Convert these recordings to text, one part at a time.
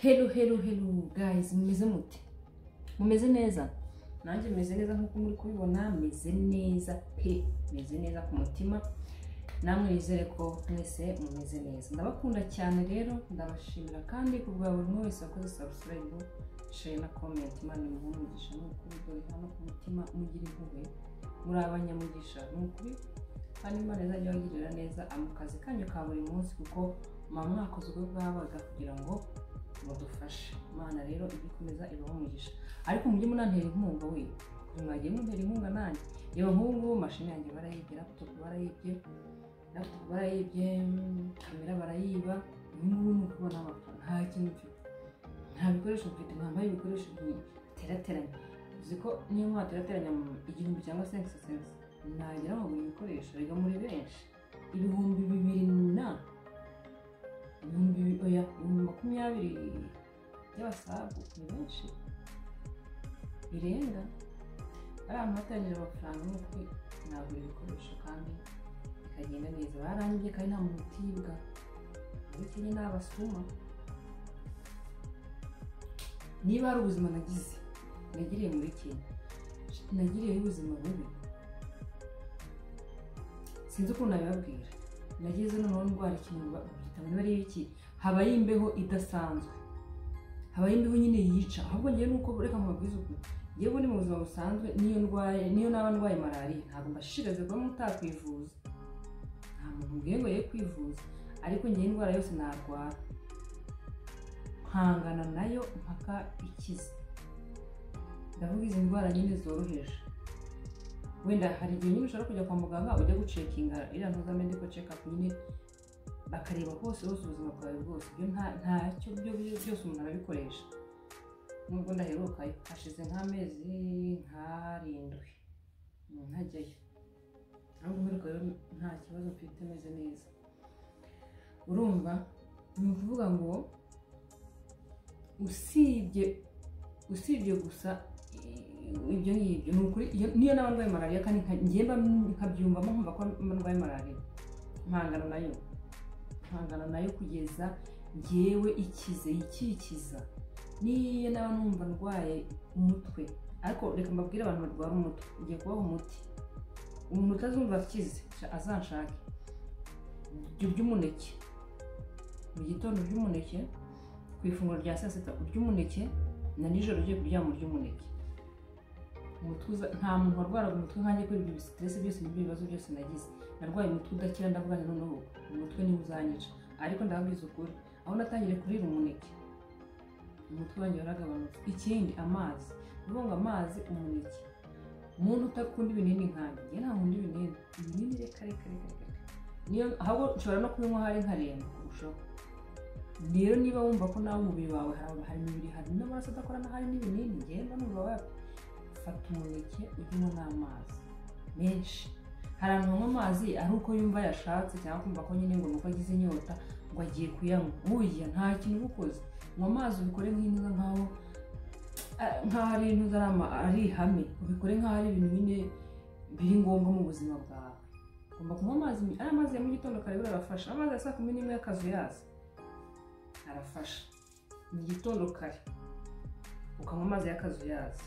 Hello hello hello guys mumeze mute mumeze neza nanjye meze neza nk'uko muri kubibona meze neza pe meze neza ku mutima namwe bizere ko mwese mumeze neza ndabakunda cyane rero ndabashimira kandi ku bwa buri umwe wese wakoze subscribe share na comment imana imuhe umugisha ni ukuri dore hano ku mutima mugira impuhwe muri abanyamugisha ni ukuri kandi imana izajya ibagirira neza mu kazi kanyu ka buri munsi kuko muba mwakoze ubwo bwabaga kugira ngo mudufashe imana rero ijya ikomeza ibaho umugisha ariko mujye munantera inkunga we mwagiye muntera inkunga nanjye reba nk'ubu ngubu mashini yanjye barayibye laptop barayibye laptop barayibye mm, kamera barayiba n'ubu ni ukubona amafaranga nta kintu mfite nta bikoresho mfite ntambaye ibikoresho biterateranya uzi ko niyo mpamvu waterateranya mu igihumbi cyangwa sensi sensi nagira ngo buri bikoresho rega muri benshi ibihumbi bibiri na ibihumbi bi- oya ibihumbi makumyabiri by'abasabu ni benshi birenga ari ahantu hatangira amafaranga ni ukuri nagura ibikoresho kandi bikagenda neza barangije kandi nta muntu utibwa uretse nyine abasuma niba hari ubuzima nagize nagiriye muri kenya nagiriyeho ubuzima bubi sinzi ukuntu nabibabwira nageze noneho ndwara ikintu ba- babyita ngo niba ari iki habayo imbeho idasanzwe habayo imbeho nyine yica ahubwo ngewe nuko reka mubabwize ukuntu yewe ni mu buzima busanzwe niyo ndwaye niyo naba ndwaye malariya ntabwo mbashishikariza kuba mutakwivuza nta muntu mbwiye ngo ye kwivuza ariko ngewe indwara yose narwara nkangana nayo mpaka ikize ndavuga izi ndwara nyine zoroheje wenda hari igihe nyine ushobora kujya kwa muganga ujya gucekinga iriya ntuza medical check up nyine bakareba hose hose ubuzima bwawe bwose ibyo nta ntacyo byo byo- byose umuntu arabikoresha nubwo ndaheruka hashize nk'amezi nk'arindwi mm, ntajyayo ahubwo mperuka rero nta kibazo mfite meze neza urumva ni ukuvuga ngo usibye usibye gusa i- ibyo ngibyo ni ukuri iyo- niyo naba ndwaye malariya kandi nka- njye mba nkabyumvamo nkumva ko mba ndwaye malariya mpangana nayo mpangana nayo kugeza ngewe ikize yikikiza niyo naba numva ndwaye umutwe ariko reka mbabwire abantu barwara umutwe ngiye kubaha umuti umuntu utazumva akize sha- azanshake urya umuneke mu gitondo urya umuneke ku ifunguro rya saa sita urya umuneke na nijoro ugiye kuryama urya umuneke umutwe uza- nta muntu warwaraga umutwe nkanjye kubera ibyo stress byose n'ibyo bibazo byose nagize narwaye umutwe udakira ndavuga nti noneho umutwe niwo uzanyica ariko ndababwiza ukuri aho natangiriye kurira umuneke umutwe wanjye waragabanutse ikindi amazi uvuga ngo amazi umuneke umuntu utakunda ibinini nkanjye njye nta nkunda ibinini ibinini reka reka reka reka reka. niyo ahubwo nshobora no kubinywa hari nkarindwi kurushaho rero niba wumva ko nawe umubiri wawe hari hari imibiri hari n'amaraso adakorana hari n'ibinini ngenda numva wapi fata umuneke ujye unywa n'amazi menshi hari abantu banywa amazi ari uko yumva yashatse cyangwa kumva ko nyine ngo nuko agize inyota ngo agiye kuyanywa burya nta kintu uba ukoze nywa amazi ubikore nk'intuza nkaho ah, nkaho ari intuza ari ama- ari ihame ubikore nkaho ari ibintu nyine biri ngombwa mu buzima bwawe ugomba kunywa amazi ari amazi ya mu gitondo kare buriya arafasha amazi ya saa kumi n'imwe y'akazi yaza arafasha mu gitondo kare ukanywa amazi y'akazuyazi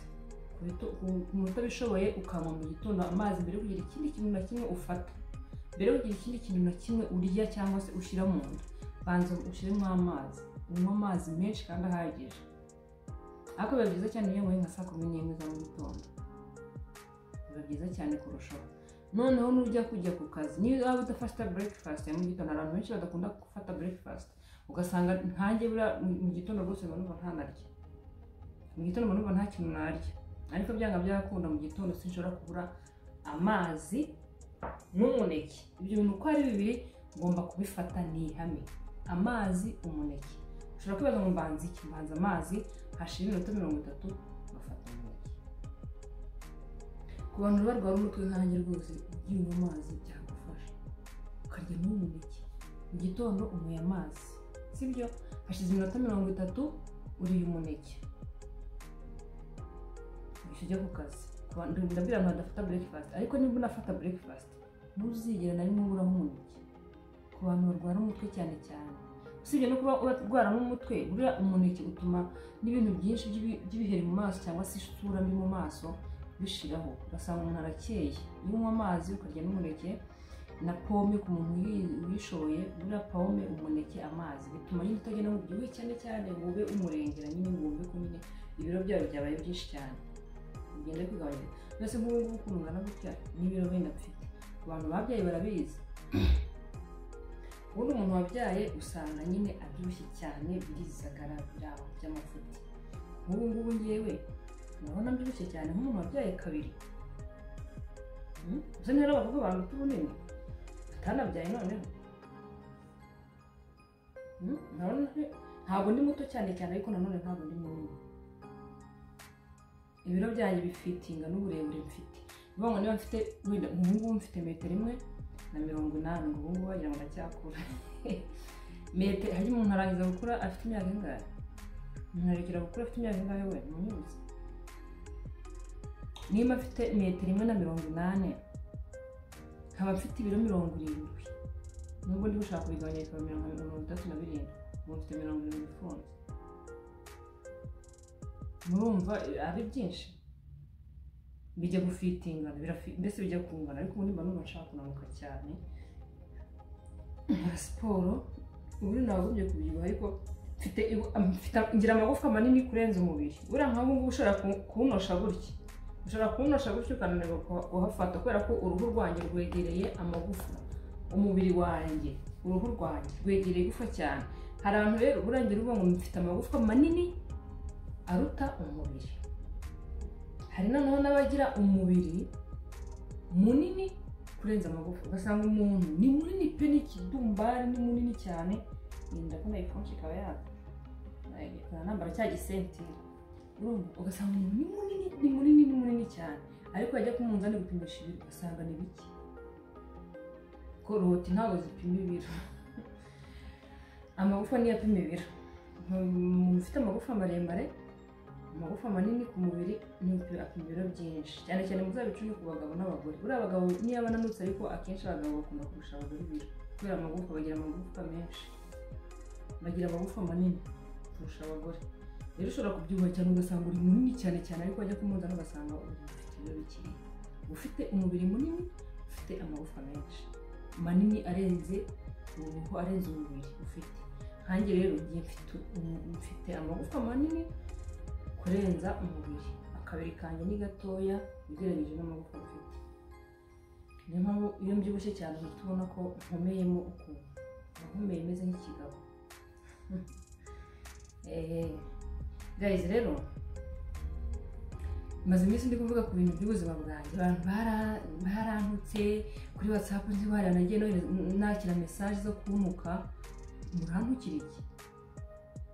ku bito- ku- ku muntu utabishoboye ukanywa mu gitondo amazi mbere yo kugira ikindi kintu na kimwe ufata mbere yo kugira ikindi kintu na kimwe urya cyangwa se ushyira mu nda banza ushyiremo amazi unywe amazi menshi kandi ahagije ariko biba byiza cyane iyo unyweye nka saa kumi n'imwe za mu gitondo biba byiza cyane kurushaho noneho nujya kujya ku kazi niba waba udafata breakfast ya mu gitondo abantu benshi badakunda gufata breakfast ugasanga nkanjye buriya mu- mu gitondo rwose mba numva ntanarya mu gitondo mba numva nta kintu narya ariko byanga byakunda mu gitondo sinshobora kubura amazi n'umuneke ibyo bintu uko ari bibiri ngomba kubifata ni ihame amazi umuneke ushobora kwibaza ngo mbanza iki mbanza amazi hashira iminota mirongo itatu ngafata umuneke ku bantu barwara umutwe nkanjye rwose ujye unywa amazi byagufasha ukarya n'umuneke mu gitondo unyweye amazi sibyo hashize iminota mirongo itatu uriye umuneke uhise ujya ku kazi Ku bantu- ndabwira abantu badafata breakfast ariko niba unafata breakfast ntuzigera na rimwe ubura umuneke ku bantu barwara umutwe cyane cyane usibye no kuba urwara n'umutwe buriya umuneke utuma n'ibintu byinshi by'ibi- by'ibiheri mu maso cyangwa se isura mbi mu maso bishiraho ugasanga umuntu arakeye iyo unywa amazi ukarya n'umuneke na pome ku muntu uyi- uyishoboye buriya pome umuneke amazi bituma nyine utagenda mu byibuhe cyane cyane ngo ube umurengera nyine ngo wumve ko nyine ibiro byawe byabaye byinshi cyane ugenda kugabanya mbese nk'ubu ngubu ukuntu ungana gutya n'ibiro wenda mfite abantu babyaye barabizi ubundi umuntu wabyaye usanga nyine abyibushye cyane birizagara biraba by'amafuti nk'ubu ngubu ngewe urabona mbyibushye cyane nk'umuntu wabyaye kabiri Hmm? uzi rero bavuga abantu tubunini atanabyaye noneho Hmm? Urabona nte- ntabwo ndi muto cyane cyane ariko nanone ntabwo ndi munini ibiro byanjye bifitinga n'uburebure mfite bivuga ngo niba mfite wenda ubu ngubu mfite metero imwe na mirongo inani ngo ubu ngubu wagira ngo ndacyakura metero harya umuntu arangiza gukura afite imyaka ingahe umuntu arekera gukura afite imyaka ingahe we ntimuzi niba mfite metero imwe na mirongo inani nkaba mfite ibiro mirongo irindwi nubwo ndi gushaka kubigabanya bikaba mirongo mirongo itatu na birindwi ubu mfite mirongo irindwi ifunze murumva eh, ari byinshi bijya gufitingana birafi- mbese bijya kungana ariko ubundi mba numva nshaka kunanuka cyane nkora siporo ubundi nagombye kubyibuha ariko mfite ibu- am- mfite- ngira amagufwa manini kurenza umubiri buriya nk'aho ngubu ushobora ku- kuwunosha gutya ushobora kuwunosha gutya ukananirwa kuha- kuhafata kubera ko uruhu rwanjye rwegereye amagufa umubiri wanjye uruhu rwanjye rwegereye igufwa cyane hari abantu rero urangira uvuga ngo mfite amagufwa manini aruta umubiri hari noneho n'abagira umubiri munini kurenza amagufa ugasanga umuntu ni munini pe n'ikidumbari ni munini cyane iyi ndabona ifonshi ikaba yaka Nayigekora nambara cya gisentire urumva ugasanga umuntu ni munini ni munini ni munini cyane ariko yajya ku munzani gupimisha ibiro ugasanga ni bike koroti ntabwo zipima ibiro amagufa niyo apima ibiro umuntu ufite amagufa maremare amagufa manini ku mubiri n'umupira apima ibiro byinshi cyane cyane muzabicuye ku bagabo n'abagore buriya abagabo niyo bananutse ariko akenshi abagabo bakunda kurusha abagore ibiro kubera amagufa bagira amagufa menshi bagira amagufa manini kurusha abagore rero ushobora kubyibuha cyane ugasanga uri munini cyane cyane ariko wajya kumunzani ugasanga uri ufite ibiro bikeya ufite umubiri munini ufite amagufa menshi manini arenze uruhu arenze umubiri ufite nkanjye rero ngiye mfite umu- mfite amagufa manini kurenza umubiri akabiri kanjye ni gatoya ugereranyije n'amaboko mfite niyo mpamvu iyo mbyibushye cyane uhita ubona ko nkomeyemo ukuntu nahumeye meze nk'ikigabo Eh, guys rero maze iminsi ndi kuvuga ku bintu by'ubuzima bwanjye abantu bara- barantutse kuri whatsapp nzi baranagiye nohereza- nakira mesaje zo kunuka murantukira iki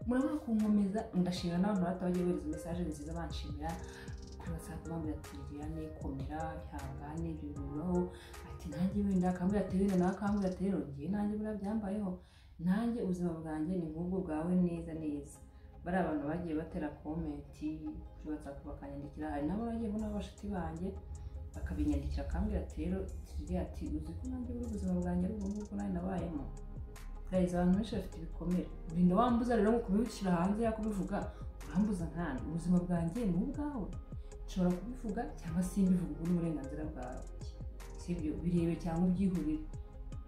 murabona kunkomeza ndashimira n'abantu batabagiye bohereza mesaje nziza banshimira kuri whatsapp bambwira ati liliane komera ihangane ibyo bibaho ati nanjye wenda akambwira ati wenda nawe akambwira ati rero ngiye nanjye buriya byambayeho nanjye ubuzima bwanjye ni nk'ubwo bwawe neza neza bari abantu bagiye batera komenti kuri whatsapp bakanyandikira hari nabo bagiye mbona abashuti banjye bakabinyandikira akambwira ati rero Liliane ati uzi ko nanjye buri ubuzima bwanjye ari ubwo ngubwo nanjye nabayemo guys abantu benshi bafite ibikomere urinda wambuza rero ngo kubishyira hanze ya kubivuga urambuza nkana ubuzima bwanjye ni ubwawe nshobora kubivuga cyangwa simbivuga ubwo ni uburenganzira bwawe sibyo birebe cyangwa ubyihurire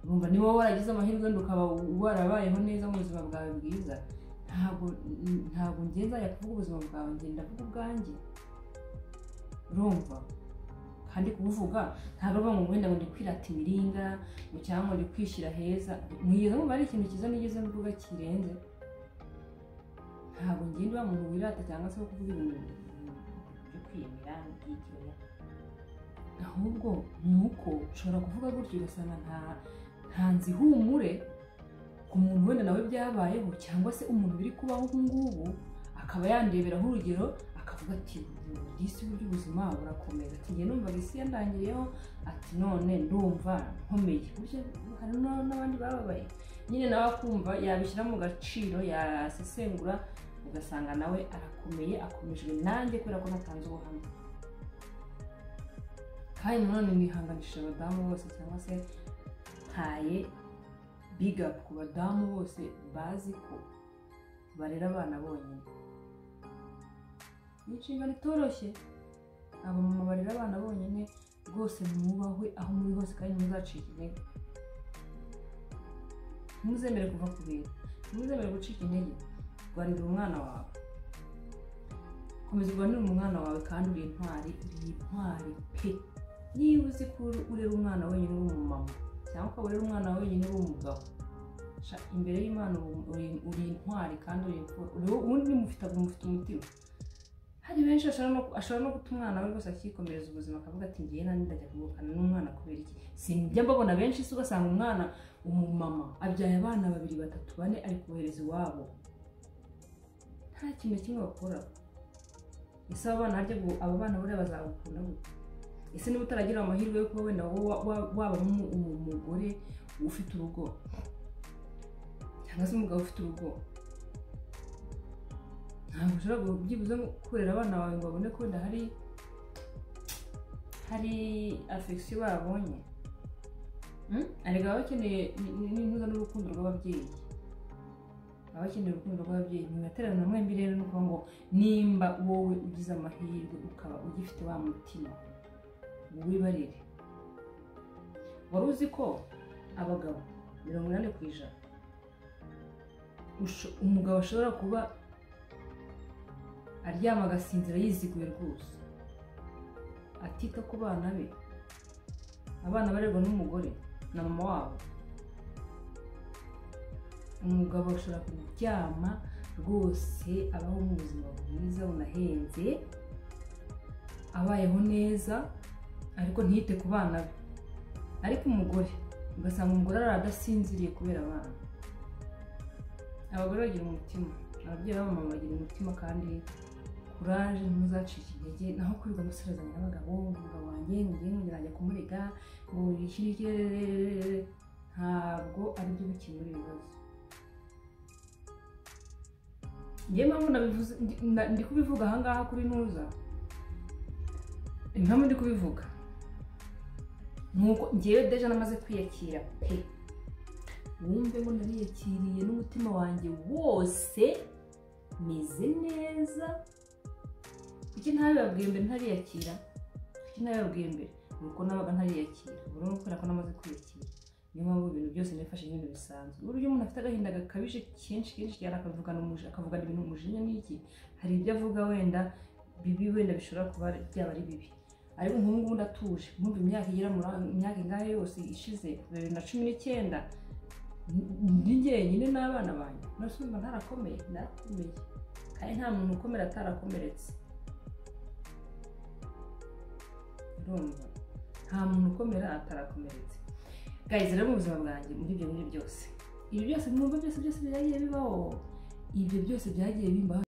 urumva niba wowe waragize amahirwe wenda ukaba warabayeho neza mu buzima bwawe bwiza ntabwo ntabwo ngenda nzajya kuvuga ubuzima bwawe ngenda ndavuga ubwanjye urumva kandi kubuvuga ntabwo ari ngo wenda ngo ndi kwirata imiringa ngo cyangwa ndi kwishyira heza mwigeze mubona ari ikintu cyiza nigeze mvuga kirenze ntabwo ngenda uba muntu wirata cyangwa se wo kuvuga ibintu byo kwiyemera n'ibyigeya ahubwo ni uko ushobora kuvuga gutyo ugasanga nta nta nzihumure ku muntu wenda nawe byabayeho cyangwa se umuntu biri kubaho ubu ngubu akaba yandeberaho urugero akavuga ati disi uburyo ubuzima burakomeza ati njye numvaga isi yandangiriyeho ati none ndumva nkomeye burya hari no- n'abandi bababaye nyine nawe akumva yabishyira mu gaciro yasesengura ugasanga nawe arakomeye akomejwe nanjye kubera ko natanze ubuhamya kandi nanone nihanganishije abadamu bose cyangwa se ntaye big up ku badamu bose bazi ko barera abana bonyine ni inshingano itoroshye abamama barera abana bonyine rwose mwubahwe aho muri hose kandi ntimuzacike intege ntimuzemere kuva ku bintu ntimuzemere gucika intege rwanira umwana wawe komeza urwanire umwana wawe kandi uri intwari uri intwari pe niba uzi ko urera umwana wenyine uri umumama cyangwa ukaba urera umwana wenyine uri umugabo sha imbere y'imana ubu uri uri intwari kandi uri imfura uri wowe ubundi mufite mufite umutima hari benshi ashobora no ashobora no guta umwana we rwose akikomereza ubuzima akavuga ati ngiye nanjye ndajya kuvukana n'umwana kubera iki sinjya mbabona benshi si ugasanga umwana umumama abyaye abana babiri batatu bane ari kubohereza iwabo nta kintu na kimwe bakora ese aba bana harya ngo aba bana buriya bazagukunda gute ese niba utaragira amahirwe yo kuba wenda wowe wa- waba umu- umu- umugore ufite urugo cyangwa se umugabo ufite urugo ntabwo ushobora gu- byibuze ngo kurera abana bawe ngo babone ko wenda hari hari afegisiyo babonye Hmm? erega baba bakeneye n'intuza n'urukundo rw'ababyeyi baba bakeneye urukundo rw'ababyeyi mwibaterana mwembi rero ni ukuvuga ngo nimba wowe ugize amahirwe ukaba ugifite wa mutima wibarire wari uzi ko abagabo mirongo inani ku ijana usho- umugabo ashobora kuba aryama agasinzira yiziguye rwose atita ku bana be abana barerwa n'umugore na mama wabo umugabo ashobora kuryama rwose abaho mu buzima bwiza bunahenze abayeho neza ariko ntiyite ku bana be ariko umugore ugasanga umugore arara adasinziriye kubera abana abagore bagira umutima ababyeyi b'abamama bagira umutima kandi kuraje ntuzacike intege naho kwirirwa musirezanya n'abagabo umugabo wanjye ngiye ngira ajya kumurega ngo yishyure ikirere ntabwo aribyo bikemura ibibazo njye mpamvu nabivuze ndi- na- ndi kubivuga ahangaha kuri ntuza impamvu ndi kubivuga nuko ngewe deja namaze kwiyakira pe wumve ngo nariyakiriye n'umutima wanjye wose meze neza kuki ntabibabwiye mbere ntariyakira kuki ntabibabwiye mbere ni uko nabaga ntariyakira burundu kubera ko namaze kwiyakira niyo mpamvu ibintu byose nifashe nk'ibintu bisanzwe uburyo umuntu afite agahinda gakabije kenshi kenshi cyane akavugana umuji- akavugana ibintu umujinya n'iki hari ibyo avuga wenda bibi wenda bishobora kuba byaba ari bibi ariko nk'ubu ngubu ndatuje nkumva imyaka igera muri imyaka ingahe yose ishize bibiri na cumi n'icyenda ndi jyenyine n'abana banjye nose mba ntarakomeye ndarakomeye kandi nta muntu ukomera atarakomeretse urumva nta muntu ukomera atarakomeretse guys rero mu buzima bwanjye muri ibyo bintu byose ibi byose mwumva byose byose byagiye bibaho ibyo byose byagiye bimbaho